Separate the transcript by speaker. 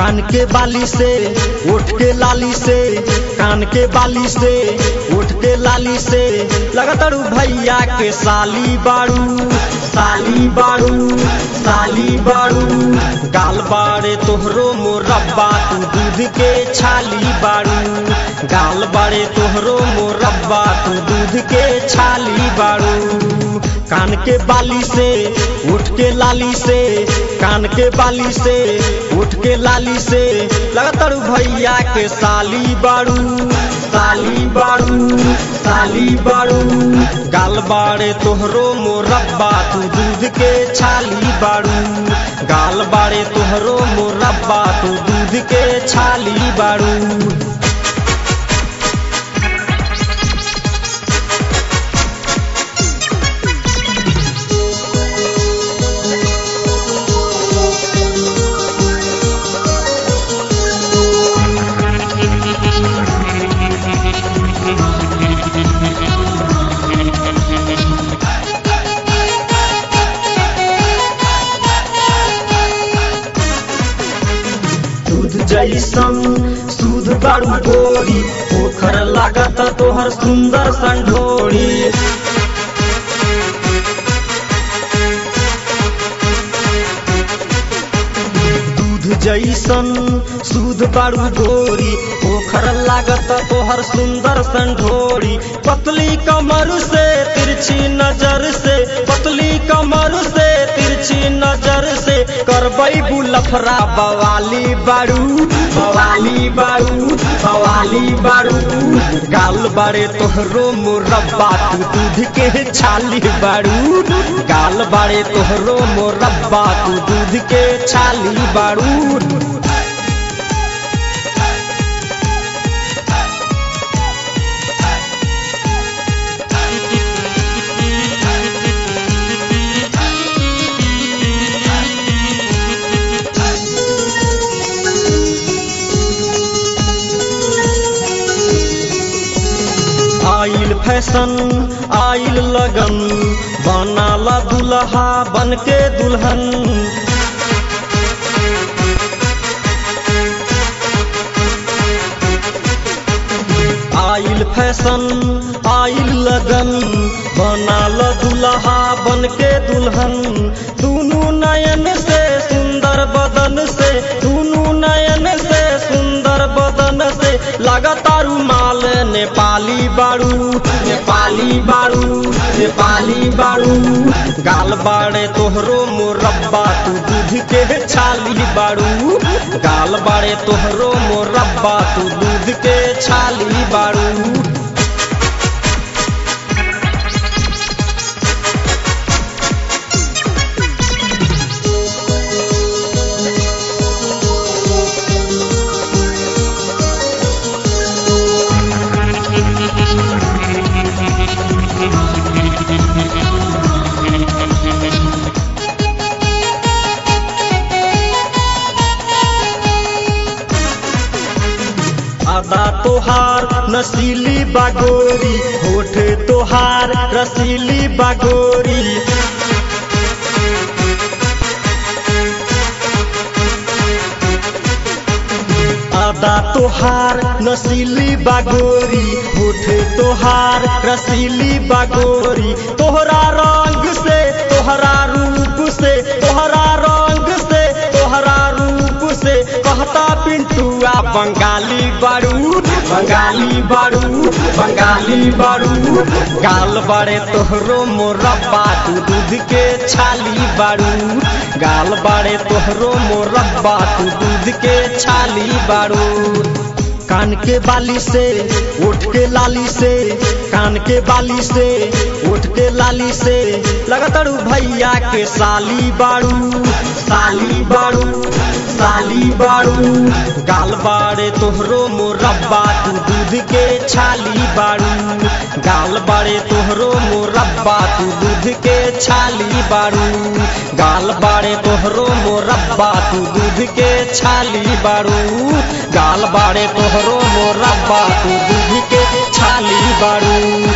Speaker 1: कान के बाली से उठ के लाली से कान के बाली से उठ के लाली से लगातार भैया के साली बाड़ू साली बाड़ू साली बाड़ू गाल बाड़े तोहरो मोरब्बा तू दूध के छाली बाड़ू गाल बाड़े तोहरो मोरब्बा तू दूध के छाली बाड़ू कान के बाली से उठ के लाली से कान के बाली से उठ के लाली से लगातार भैया के साली बाड़ू साली बाड़ू साली बाड़ू गाल बाड़े तोहरो मोरब्बा तू दूध के छाली बाड़ू गाल बाड़े तोहरो मोरब्बा तू दूध के छाली बाड़ू दूध जैसन दूध बाड़ू गोरी पोखर लागत तोहर सुंदर संढोरी दूध जैसन दूध बाड़ू गोरी पोखर लागत तोहर सुंदर संढोरी पतली कमर से तिरछी नजर से पतली कमर से तिरछी नजर से करबई बुलफरा बवाली बाड़ू बवाली बाड़ू बवाली बाड़ू गाल बाड़े तोहरो मोरब्बा तू दूध के छाली बाड़ू गाल बाड़े तोहरो मोरब्बा तू दूध के छाली बाड़ू आइल फैशन आइल लगन बनाला दुल्हा बन के दुल्हन आइल फैशन आइल लगन बनाल दुल्हा बन के दुल्हन दुनू नयन से सुंदर बदन से दुनू नयन से सुंदर बदन से लगातारू माल नेपाली बाड़ू नेपाली बाड़ू नेपाली बाड़ू गाल बाड़े तोहरो मोरब्बा तू दूध के छाली बाड़ू गाल बाड़े तोहरो मोरब्बा तू दूध के छाली बाड़ू आदा तोहार नसीली बागोरी होठ तोहार रसीली बागोरी आदा तोहार नसीली बागोरी होठ तोहार रसीली बागोरी तोहरा रंग से तोहरा रूप से तोहरा रंग से तोहरा रूप से कहता पिंटुआ बंगाली बारू बंगाली बारू बंगाली बारू गाल बाड़े तोहरो मोरब्बा तू दूध के छाली बारू गाल बाड़े तोहरो मोरब्बा तू दूध के छाली बारू कान के बाली से उठ के लाली से कान के बाली से उठ के लाली से लगातार भैया के साली बाड़ू साली बाड़ू साली बाड़ू गाल बाड़े तोहरो मोरब्बा तू दूध के छाली बाड़ू गाल बाड़े तोहरो मोरब्बा तू दूध के छाली बाड़ू गाल बाड़े तोहरो मोरब्बा तू दूध के छाली बाड़ू गाल बाड़े तोहरो मोरब्बा तू दूध के छाली बाड़ू